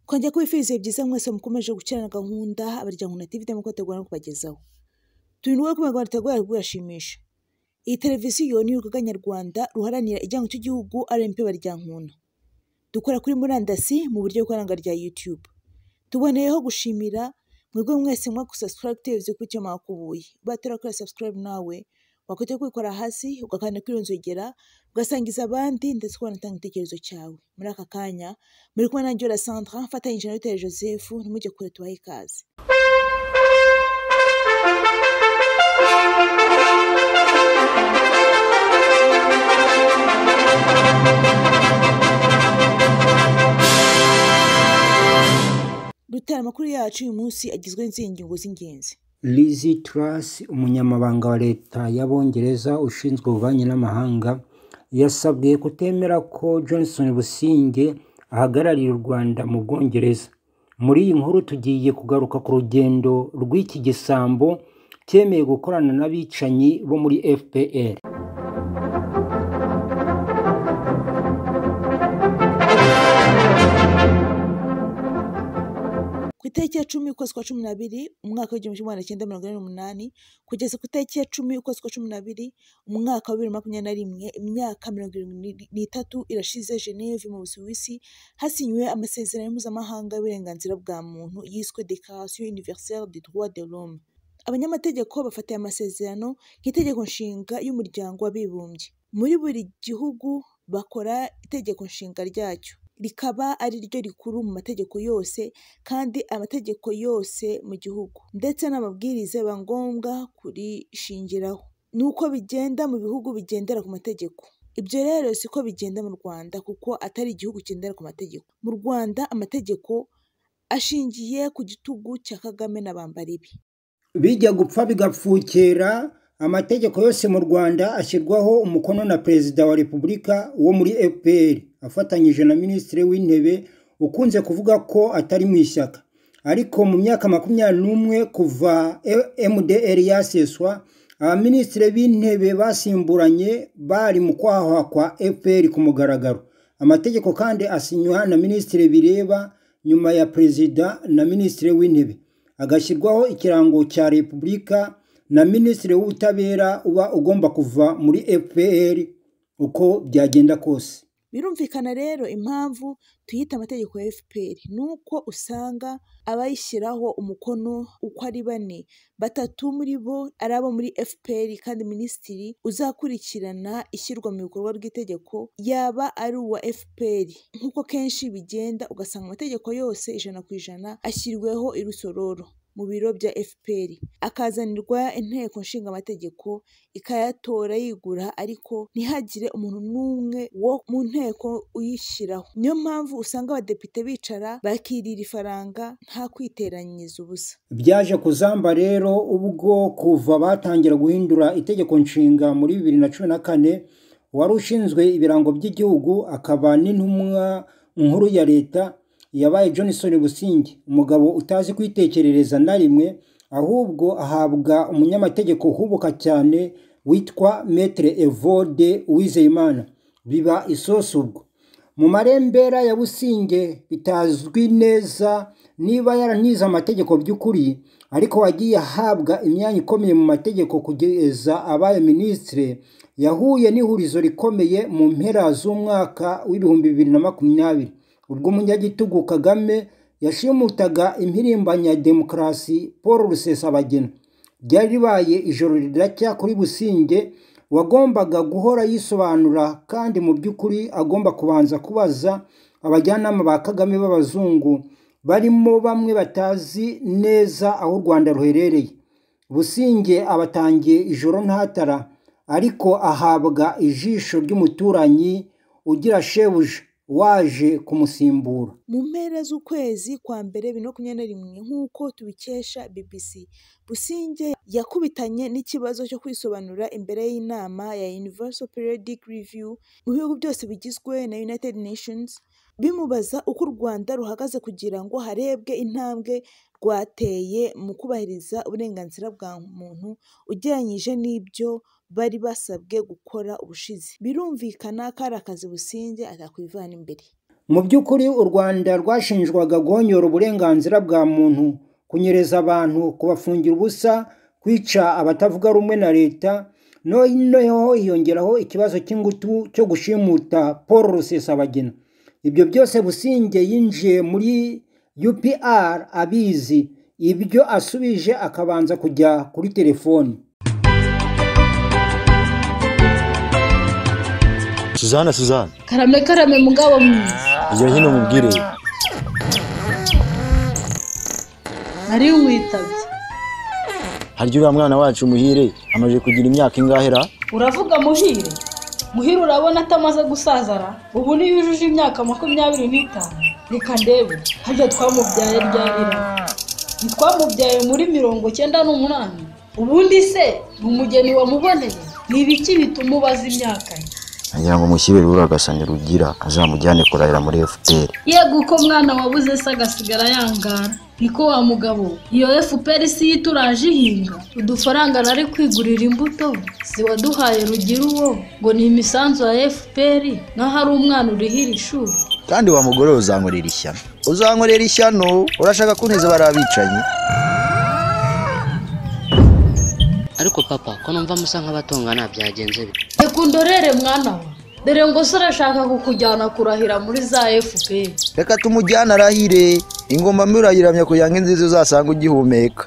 kongera kubifuriza byiza mwese mukomeje gukerana gahunda abaryango na TV irimo kubategura no kubagezaho turi n'uwo kubera rwanda turagoye kubashimisha iyi televiziyo ni urugaga nyarwanda ruharanira ijyango cy'igihugu RMP baryankuna dukora kuri murandasi mu buryo bw'ikoranga rya YouTube tuboneyeho gushimira mwebwe mwese mwa gusubscribe televiziyo kuri icyo mwakubuye batera kuri subscribe nawe wakwita kubikora hasi ugakanda kuri iyo nzogera ugasangiza abandi ndetse ukanatanga igitekerezo cyawe muri aka kanya muri kumwe na Ngiola Sandra mfatanyije na Rutare Joseph ntimujye kure tubahe ikaze Rutare amakuru yacu uyu munsi agizwe n'izihe ngingo z'ingenzi Lizi Truss umunyamabanga wa leta y'abongereza ushinzwe ububanyi n'amahanga yasabwe kutemera ko Johnson Businge ahagarariye u Rwanda mu Bwongereza muri iyi nkuru tugiye kugaruka ku rugendo rw'iki gisambo cyemeye gukorana n'abicanyi bo muri FPR ku itariki ya cumi ukwezi kwa cumi n'abiri umwaka w'igihumbi kimwe magana cyenda mirongo ine n'umunani kugeza ku itariki ya cumi ukwezi kwa cumi n'abiri umwaka wa bibiri na makumyabiri na rimwe imyaka mirongo irindwi n'itatu irashize geneve mu busuwisi hasinywe amasezerano mpuzamahanga y'uburenganzira bwa muntu yiswe dekarasiyo universelle de droit de l'homme abanyamategeko bafatiye amasezerano nk'itegeko nshinga y'umuryango w'abibumbye muri buri gihugu bakora itegeko nshinga ryacyo rikaba ari ryo rikuru mu mategeko yose kandi amategeko yose mu gihugu ndetse n'amabwiriza biba ngombwa kurishingiraho ni uko bigenda mu bihugu bigendera ku mategeko ibyo rero si ko bigenda mu rwanda kuko atari igihugu kigendera ku mategeko mu rwanda amategeko ashingiye ku gitugu cya kagame na bambaribi bijya gupfa bigapfukera amategeko yose mu rwanda ashyirwaho umukono na perezida wa repubulika wo muri fpr afatanyije na minisitiri w'intebe ukunze kuvuga ko atari mu ishyaka ariko mu myaka makumyabiri n'umwe kuva mdr yaseswa abaminisitiri b'intebe basimburanye bari mu kwahwa kwa fpr ku mugaragaro amategeko kandi asinywa na minisitiri bireba nyuma ya perezida na minisitiri w'intebe agashyirwaho ikirango cya repubulika na minisitiri w'ubutabera uba ugomba kuva muri fpr uko byagenda kose birumvikana rero impamvu tuyita amategeko ya fpr ni uko usanga abayishyiraho umukono uko ari bane batatu muri bo ari abo muri fpr kandi minisitiri uzakurikirana ishyirwa mu bikorwa ry'itegeko yaba ari uwa fpr nk'uko kenshi bigenda ugasanga amategeko yose ijana ku ijana ashyiriweho irusororo mu biro bya fpr akazanirwa inteko nshinga amategeko ikayatora yigura ariko ntihagire umuntu n'umwe wo mu nteko uyishyiraho niyo mpamvu usanga abadepite bicara bakirira ifaranga nta kwiteranyiza ubusa byaje kuzamba rero ubwo kuva batangira guhindura itegeko nshinga muri bibiri na cumi na kane wari ushinzwe ibirango by'igihugu akaba n'intumwa nkuru ya leta yabaye Johnson Businge umugabo utazi kwitekerereza na rimwe ahubwo ahabwa umunyamategeko uhubuka cyane witwa Maître Evode Uwizeyimana biba isosubwo mu marembera ya Businge bitazwi neza niba yaranize amategeko by'ukuri ariko wagiye ahabwa imyanya ikomeye mu mategeko kugeza abaye minisitire yahuye n'ihurizo rikomeye mu mpera z'umwaka w'ibihumbi bibiri na makumyabiri ubwo umunyagitugu kagame yashimutaga impirimbanyi ya demokarasi paul rusesabagina ryari ribaye ijoro riracya kuri businge wagombaga guhora yisobanura kandi mu by'ukuri agomba kubanza kubaza abajyanama ba kagame b'abazungu barimo bamwe batazi neza aho u rwanda ruherereye businge abatangiye ijoro ntatara ariko ahabwa ijisho ry'umuturanyi ugira shebuja waje kumusimbura mu mpera z'ukwezi kwa mbere bibiri na makumyabiri na rimwe nk'uko tubikesha bbc businge yakubitanye n'ikibazo cyo kwisobanura imbere y'inama ya universal periodic review mu bihugu byose bigizwe na united nations bimubaza uko u rwanda ruhagaze kugira ngo harebwe intambwe rwateye mu kubahiriza uburenganzira bwa muntu ugereranyije n'ibyo bari basabwe gukora ubushize birumvikana ko ari akazi businze atakwivana imbere mu by'ukuri u rwanda rwashinjwaga guhonyora uburenganzira bwa muntu kunyereza abantu kubafungira ubusa kwica abatavuga rumwe na leta noneho hiyongeraho ikibazo cy'ingutu cyo gushimuta paul rusesabagina ibyo byose businge yinjiye muri upr abizi ibyo asubije akabanza kujya kuri telefoni suzana suzana karame karame mugabo mwiza ijya hino mubwire nari witabye harya uriya mwana wacu muhire amaze kugira imyaka ingahera uravuga muhire muhire urabona atamaze gusazara ubu niyo yujuje imyaka makumyabiri n'itanu reka ndebe harya twamubyaye ryarira ntitwamubyaye muri mirongo cyenda n'umunani ubundi se ni umugeni wamuboneye ni ibiki bituma ubaza imyaka ye ngira ngo mushyire rura agasanya rugira azamujyane kurahira muri fpr yego uko mwana wabuze se agasigara yangara niko wa mugabo iyo fpr si yo ituraje ihinga udufaranga nari kwigurira imbuto ziwaduhaye rugira uwo ngo ni imisanzu ya fpr n'aho ari umwana urihira ishuri kandi wa mugore we uzankorera ishyano uzankorera ishyano urashaka kuneza bari abicanyi ariko papa ko numva musa nk'abatongana byagenze bite reka undorere mwana we dore ngo se urashaka kukujyana kurahira muri za fpr reka tumujyane arahire ingoma mbi urayiramya kugira ngo inziza uzasanga ugihumeka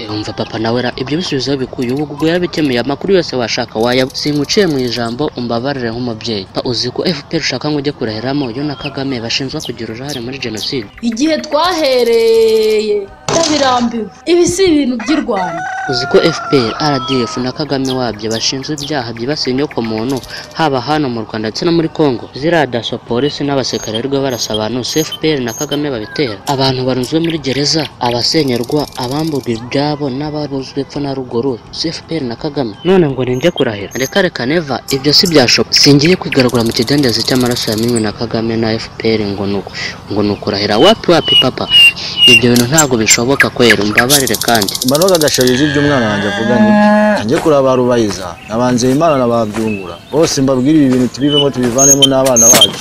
umva papa nawe ra ibyo bisubizo bikuye ubu ubwo yabikemuye amakuru yose washaka waya singuciye mu ijambo umbabarire nk'umubyeyi Pa, uzi ko fpr ushaka ngo ujye kurahiramo yo na kagame bashinjwa kugira uruhare muri jenoside igihe twahereye ndabirambiwe ibi si ibintu by'i rwanda uzi ko fpr rdf na kagame wabyo bashinjwa ibyaha byibasiye inyokomuntu haba hano mu rwanda ndetse no muri congo ziriya daso polisi n'abasekarirwe barasa abantu se fpr na kagame babitera abantu barunzwe muri gereza abasenyerwa abamburwa ibyabo n'ababuzwe epfo na ruguru se fpr na kagame none ngo ninjye kurahira reka reka neva ibyo si byashoboka singiye kwigaragura mu kidendezi cy'amaraso yamenywe na kagame na fpr ngo ni uku ngo ni ukurahira wapi wapi papa ibyo bintu ntabwo bishoboka kwera umbabarire kandi manuka agasharije ibyo umwana wanjye avuga nibyo njye kureba ba rubayiza nabanze imana na ba byungura bose mbabwire ibi bintu tubivemo tubivanemo n'abana bacu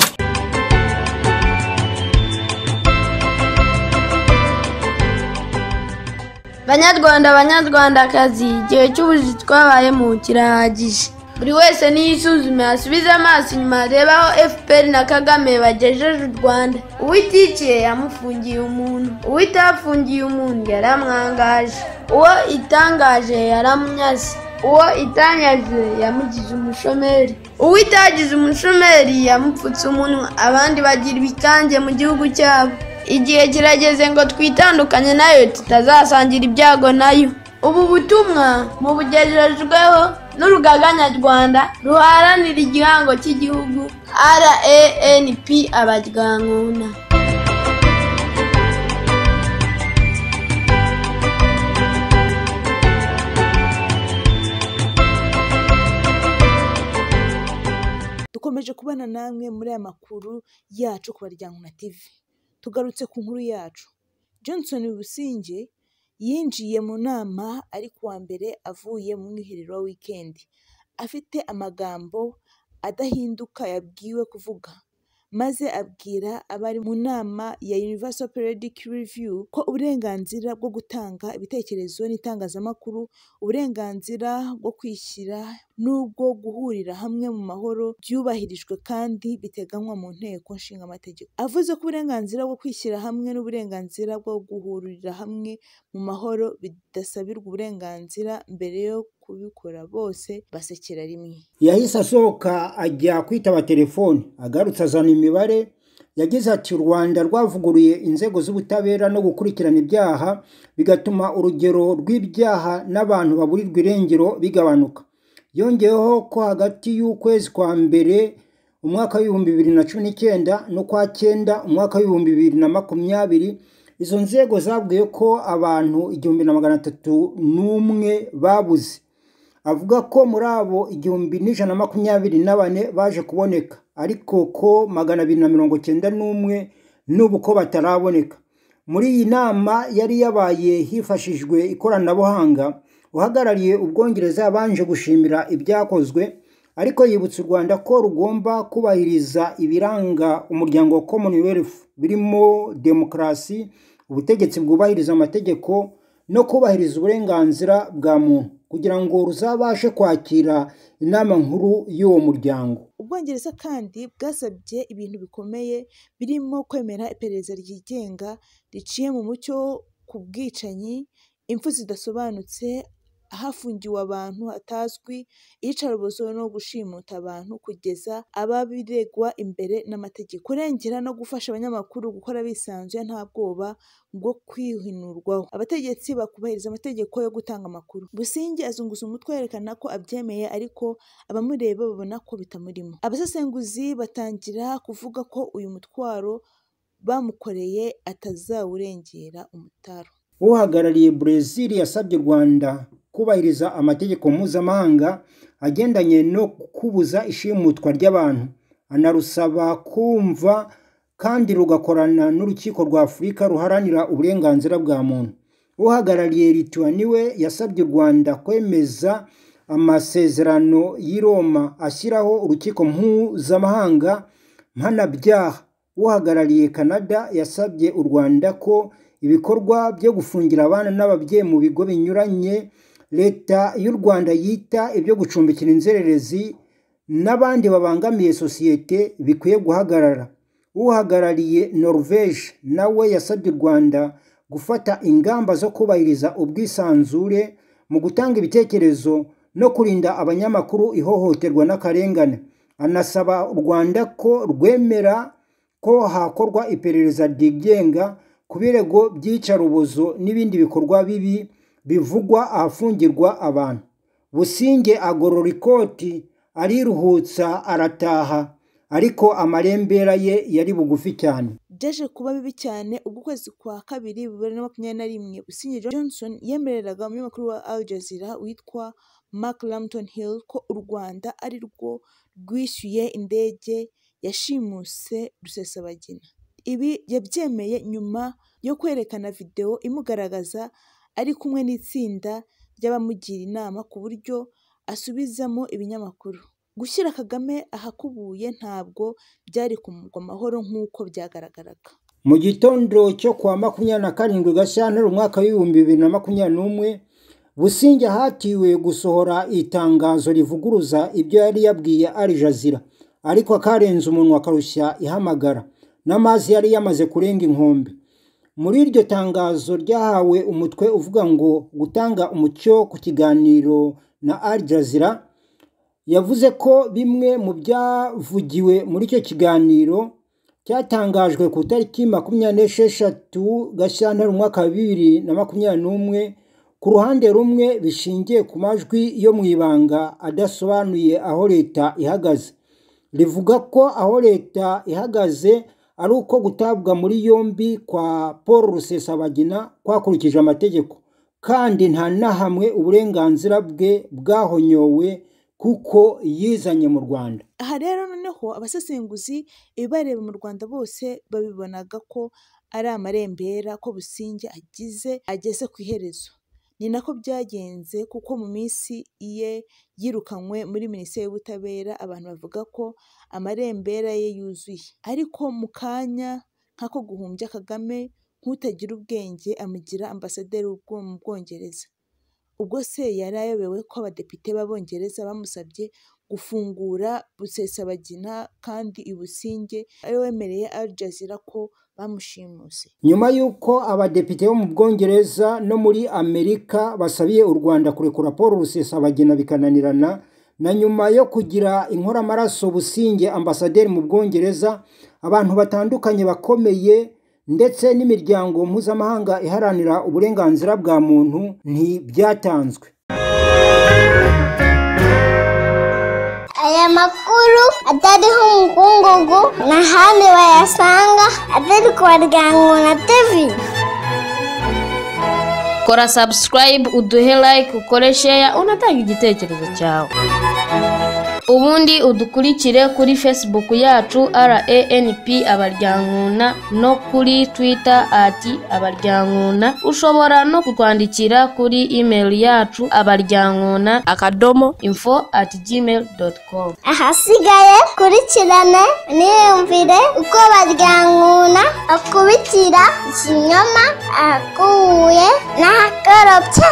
banyarwanda banyarwandakazi igihe cy'ubuzi twabayemo kirahagije buri wese niyisuzume asubize amaso inyuma arebe aho fpr na kagame bagejeje u rwanda uwitikiye yamufungiye umuntu uwitafungiye umuntu yaramwangaje uwo itangaje yaramunyase uwo itanyaze yamugize umushomeri uwitagize umushomeri yamupfutse umunwa abandi bagira ibikange mu gihugu cyabo igihe kirageze ngo twitandukanye nayo tutazasangira ibyago nayo ubu butumwa mubugejejweho n'urugaga nyarwanda ruharanira igihango cy'igihugu ranp abajyankuna dukomeje kubana namwe muri aya makuru yacu ku baryankuna tv tugarutse ku nkuru yacu johnson businge yinjiye mu nama ari kuwa mbere avuye mu mwiherero wa wikendi afite amagambo adahinduka yabwiwe kuvuga maze abwira abari mu nama ya universal periodic review ko uburenganzira bwo gutanga ibitekerezo n'itangazamakuru uburenganzira bwo kwishyira n'ubwo guhurira hamwe mu mahoro byubahirijwe kandi biteganywa mu nteko nshingamategeko avuze ko uburenganzira bwo kwishyira hamwe n'uburenganzira bwo guhurira hamwe mu mahoro bidasabirwa uburenganzira mbere yo kubikora bose basekera rimwe yahise asohoka ajya kwitaba telefoni agarutse azana imibare yagize ati u rwanda rwavuguruye inzego z'ubutabera no gukurikirana ibyaha bigatuma urugero rw'ibyaha n'abantu baburirwa irengero bigabanuka yongeyeho ko hagati y'ukwezi kwa mbere umwaka w'ibihumbi bibiri na cumi n'icyenda n'ukwa cyenda umwaka w'ibihumbi bibiri na makumyabiri izo nzego zabwiye ko abantu igihumbi na magana atatu n'umwe babuze avuga ko muri abo igihumbi n'ijana na makumyabiri na bane baje kuboneka ariko ko magana abiri na mirongo cyenda n'umwe n'ubu ko bataraboneka muri iyi nama yari yabaye hifashishijwe ikoranabuhanga uhagarariye ubwongereza yabanje gushimira ibyakozwe ariko yibutsa u rwanda ko rugomba kubahiriza ibiranga umuryango wa commonwealth birimo demokarasi ubutegetsi bwubahiriza amategeko no kubahiriza uburenganzira bwa muntu kugira ngo ruzabashe kwakira inama nkuru y'uwo muryango ubwongereza kandi bwasabye ibintu bikomeye birimo kwemera iperereza ryigenga riciye mu mucyo ku bwicanyi impfu zidasobanutse hafungiwe abantu hatazwi iyicarubozo no gushimuta abantu kugeza ababiregwa imbere n'amategeko kurengera no gufasha abanyamakuru gukora bisanzuye nta bwoba bwo kwihinurwaho abategetsi bakubahiriza amategeko yo gutanga amakuru busingi azunguza umutwe yerekana ko abyemeye ariko abamureba babona ko bitamurimo abasesenguzi batangira kuvuga ko uyu mutwaro bamukoreye atazawurengera umutaro uhagarariye Brezil yasabye u Rwanda kubahiriza amategeko mpuzamahanga agendanye no kubuza ishimutwa ry'abantu anarusaba kumva kandi rugakorana n'urukiko rwa afurika ruharanira uburenganzira bwa muntu uhagarariye lituwani we yasabye u rwanda kwemeza amasezerano y'i Roma ashyiraho urukiko mpuzamahanga mpanabyaha uhagarariye canada yasabye u rwanda ko ibikorwa byo gufungira abana n'ababyeyi mu bigo binyuranye leta y'u rwanda yita ibyo gucumbikira inzererezi n'abandi babangamiye sosiyete bikwiye guhagarara uhagarariye norvege nawe yasabye u rwanda gufata ingamba zo kubahiriza ubwisanzure mu gutanga ibitekerezo no kurinda abanyamakuru ihohoterwa n'akarengane anasaba u rwanda ko rwemera ko hakorwa iperereza ryigenga ku birego by'iyicarubozo n'ibindi bikorwa bibi bivugwa ahafungirwa abantu businge agorora ikoti ariruhutsa arataha ariko amarembera ye yari bugufi cyane byaje kuba bibi cyane ubwo ukwezi kwa kabiri bibiri na makumyabiri na rimwe busingi johnson yemereraga umunyamakuru wa al jazeera witwa mark lampton hill ko u rwanda ari rwo rwishyuye indege yashimuse rusesabagina ibi yabyemeye nyuma yo kwerekana videwo imugaragaza ari kumwe n'itsinda ry'abamugira inama ku buryo asubizamo ibinyamakuru gushyira kagame ahakubuye ntabwo byari kumugwa amahoro nk'uko byagaragaraga mu gitondo cyo kuwa makumyabiri na karindwi gashyantare umwaka w'ibihumbi bibiri na makumyabiri n'umwe businge hatiwe gusohora itangazo rivuguruza ibyo yari yabwiye ari jazira ariko akarenze umuntu akarushya ihamagara n'amazi yari yamaze kurenga inkombe muri iryo tangazo ryahawe umutwe uvuga ngo gutanga umucyo ku kiganiro na Al Jazeera yavuze ko bimwe mu byavugiwe muri icyo kiganiro cyatangajwe ku itariki makumyabiri n'esheshatu gashyantare umwaka wa bibiri na makumyabiri n'umwe ku ruhande rumwe bishingiye ku majwi yo mu ibanga adasobanuye aho leta ihagaze rivuga ko aho leta ihagaze ari uko gutabwa muri yombi kwa paul rusesabagina kwakurikije amategeko kandi nta na hamwe uburenganzira bwe bwahonyowe kuko yizanye mu rwanda aha rero noneho abasesenguzi ibibareba mu rwanda bose babibonaga ko ari amarembera ko businge agize ageze ku iherezo ni nako byagenze kuko mu minsi ye yirukanywe muri minisiteri y'ubutabera abantu bavuga ko amarembera ye yuzuye ariko mu kanya nk'ako guhumbya kagame nk'utagira ubwenge amugira ambasaderi mu bwongereza ubwo se yari ayobewe ko abadepite b'abongereza bamusabye gufungura busesabagina kandi ibusinge ari wemereye Al Jazeera ko bamushimuse nyuma y'uko abadepite bo mu bwongereza no muri amerika basabiye u rwanda kurekura paul rusesabagina bikananirana na nyuma yo kugira inkoramaraso businge ambasaderi mu bwongereza abantu batandukanye bakomeye ndetse n'imiryango mpuzamahanga iharanira uburenganzira bwa muntu ntibyatanzwe aya makuru atariho umukungugu n'ahandi bayasanga atari ku baryango na tevi kora subscribe uduhe like ukore share unatanga igitekerezo cyawe ubundi udukurikire kuri facebook yacu ranp abaryankuna no kuri twitter ati abaryankuna ushobora no kutwandikira kuri email yacu abaryankuna akadomo info at gmail dot com ahasigaye kurikirane niyumvire uko baryankuna akubitira ikinyoma ahakuye n'ahakorobye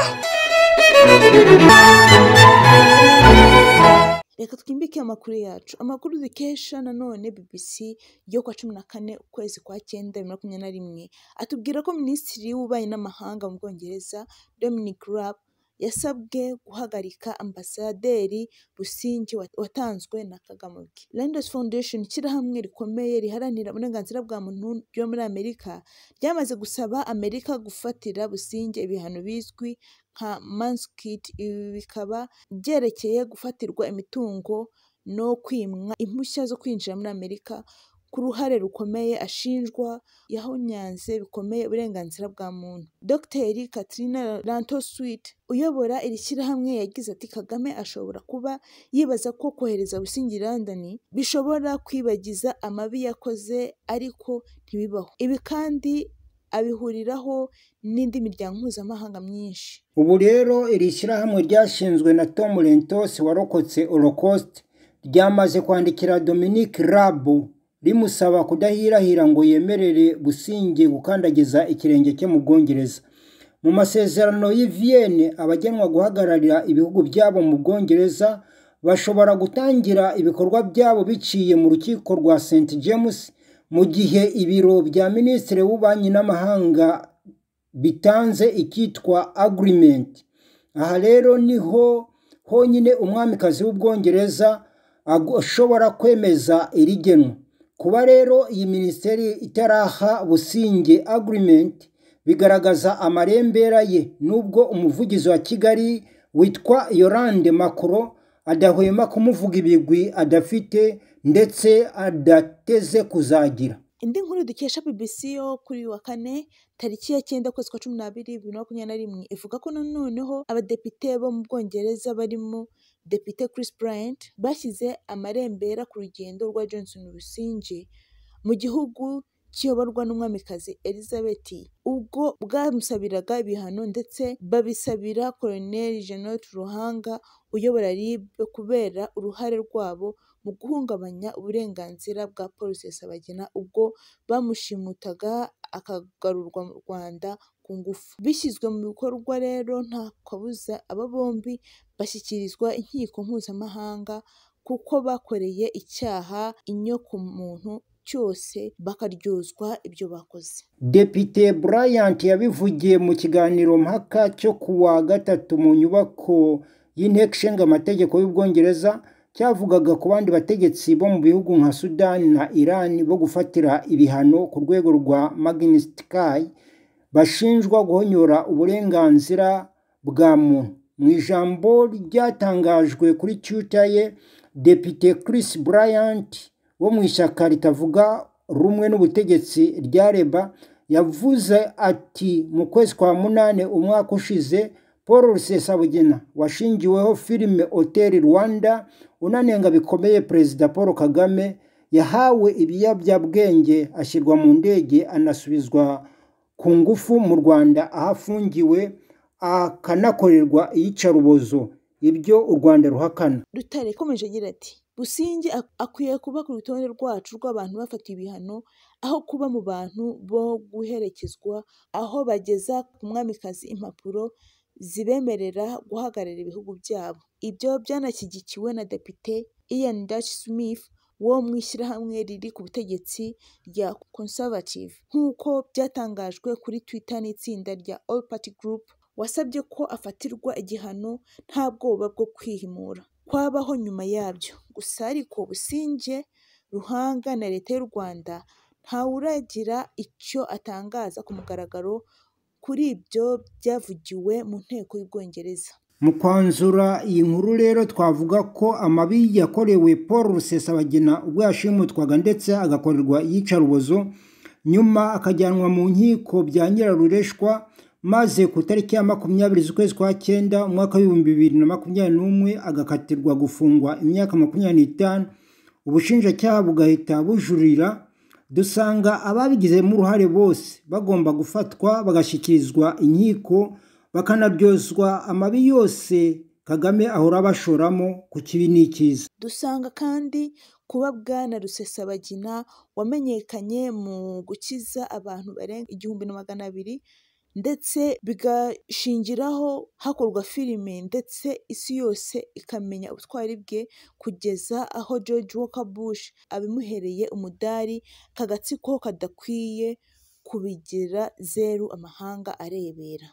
reka twimbike amakuru yacu amakuru dukesha nanone bbc yo ku wa cumi na kane ukwezi kwa cyenda bibiri na makumyabiri na rimwe atubwira ko minisitiri w'ububanyi n'amahanga mu bwongereza dominic raab yasabwe guhagarika ambasaderi rusingi wa- watanzwe na kagame ubwe Lenders Foundation ishyirahamwe rikomeye riharanira uburenganzira bwa muntu ryo muri amerika ryamaze gusaba amerika gufatira businge ibihano bizwi nka manskit ibi bikaba byerekeye gufatirwa imitungo no kwimwa impushya zo kwinjira muri amerika ku ruhare rukomeye ashinjwa yahonyanze bikomeye uburenganzira bwa muntu dogiteri katrina rantoswit uyobora iri shyirahamwe yagize ati kagame ashobora kuba yibaza ko kohereza busingiri london bishobora kwibagiza amabi yakoze ariko ntibibaho ibi kandi abihuriraho n'indi miryango mpuzamahanga myinshi ubu rero iri shyirahamwe ryashinzwe na tom lentos warokotse holocaust ryamaze kwandikira dominic rabu rimusaba kudahirahira ngo yemerere businge gukandagiza ikirenge cye mu bwongereza mu masezerano y'i vienne abagenwa guhagararira ibihugu byabo mu bwongereza bashobora gutangira ibikorwa byabo biciye mu rukiko rwa st james mu gihe ibiro bya minisitiri w'ububanyi n'amahanga bitanze ikitwa agreement aha rero niho honyine umwamikazi w'ubwongereza ago- ashobora kwemeza iri genwa kuba rero iyi minisiteri itaraha businge agreement bigaragaza amarembera ye nubwo umuvugizi wa kigali witwa yorande makoro adahwema kumuvuga ibigwi adafite ndetse adateze kuzagira indi nkuru dukesha bbc yo kuri uyu wa kane tariki ya cyenda ukwezi kwa cumi n'abiri bibiri na makumyabiri na rimwe ivuga ko noneho abadepite bo mu bwongereza barimo depite chris bryant bashyize amarembera ku rugendo rwa johnson rusinge mu gihugu kiyoborwa n'umwamikazi elizabeth ubwo bwamusabiraga ibihano ndetse babisabira koloneli jeannette ruhanga uyobora ribe kubera uruhare rwabo mu guhungabanya uburenganzira bwa polisi ya sabagina ubwo bamushimutaga akagarurwa mu rwanda ku ngufu bishyizwe mu bikorwa rero nta kabuza aba bombi bashyikirizwa inkiko mpuzamahanga kuko bakoreye icyaha inyokomuntu cyose bakaryozwa ibyo bakoze Depite Bryant yabivugiye mu kiganiro mpaka cyo ku wa gatatu mu nyubako y'inteko ishinga amategeko y'ubwongereza cyavugaga ku bandi bategetsi bo mu bihugu nka sudani na irani bo gufatira ibihano ku rwego rwa magnitsky bashinjwa guhonyora uburenganzira bwa muntu mu ijambo ryatangajwe kuri twitter ye depite chris bryant wo mu ishyaka ritavuga rumwe n'ubutegetsi rya reba yavuze ati mu kwezi kwa munani umwaka ushize paul rusesabugina washingiweho filime hotel rwanda unanenga bikomeye perezida paul kagame yahawe ibiyobyabwenge ashyirwa mu ndege anasubizwa ku ngufu mu rwanda aho afungiwe akanakorerwa iyicarubozo ibyo u rwanda ruhakana Rutare yakomeje agira ati businge ak- akwiye kuba ku rutonde rwacu rw'abantu bafatiwe ibihano aho kuba mu bantu bo guherekezwa aho bageza ku mwamikazi impapuro zibemerera guhagararira ibihugu byabo ibyo byanashyigikiwe na depite ian dash smith wo mu ishyirahamwe riri ku butegetsi rya conservative nk'uko byatangajwe kuri twitter n'itsinda rya all party group wasabye ko afatirwa igihano nta bwoba bwo kwihimura kwabaho nyuma yabyo gusa ariko businge ruhanga na leta y'u rwanda ntawuragira icyo atangaza ku mugaragaro kuri ibyo byavugiwe mu nteko y'ubwongereza mu kwanzura iyi nkuru rero twavuga ko amabi yakorewe paul rusesabagina ubwo yashimutwaga ndetse agakorerwa iyicarubozo nyuma akajyanwa mu nkiko bya nyirarureshwa maze ku itariki ya makumyabiri z'ukwezi kwa cyenda umwaka w'ibihumbi bibiri na makumyabiri n'umwe agakatirwa gufungwa imyaka makumyabiri n'itanu ubushinjacyaha bugahita bujurira dusanga ababigizemo uruhare bose bagomba gufatwa bagashyikirizwa inkiko bakanaryozwa amabi yose kagame ahora abashoramo ku kibi n'ikiza dusanga kandi kuba bwana rusesabagina wamenyekanye mu gukiza abantu barenga igihumbi na magana abiri ndetse bigashingiraho hakorwa filime ndetse isi yose ikamenya ubutwari bwe kugeza aho george walker bush abimuhereye umudari kagatsiko kadakwiye kubigira zeru amahanga arebera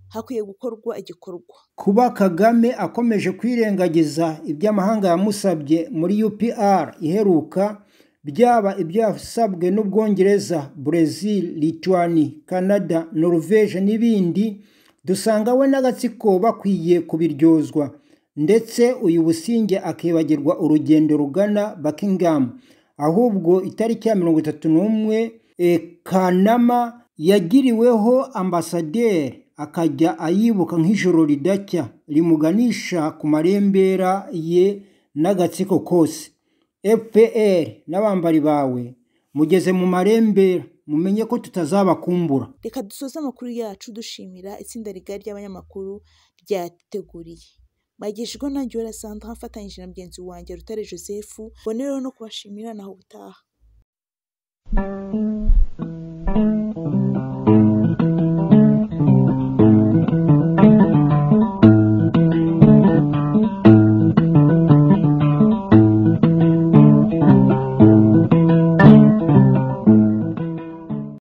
hakwiye gukorwa igikorwa kuba kagame akomeje kwirengagiza ibyo amahanga yamusabye muri upr iheruka byaba ibyasabwe n'ubwongereza brezil lituani canada norvege n'ibindi dusanga we n'agatsiko bakwiye kubiryozwa ndetse uyu businge akibagirwa urugendo rugana buckingham ahubwo itariki ya mirongo itatu n'umwe e, kanama yagiriweho ambasaderi akajya ayibuka nk'ijoro ridacya rimuganisha ku marembera ye n'agatsiko kose fpr n'abambari bawe mugeze mu marembera mumenye ko tutazabakumbura reka dusoze amakuru yacu dushimira itsinda rigari ry'abanyamakuru ryateguriye bagejejweho nanjye wa rasanta afatanyije na mugenzi wanjye rutare joseph bonereho no kubashimira naho ubutaha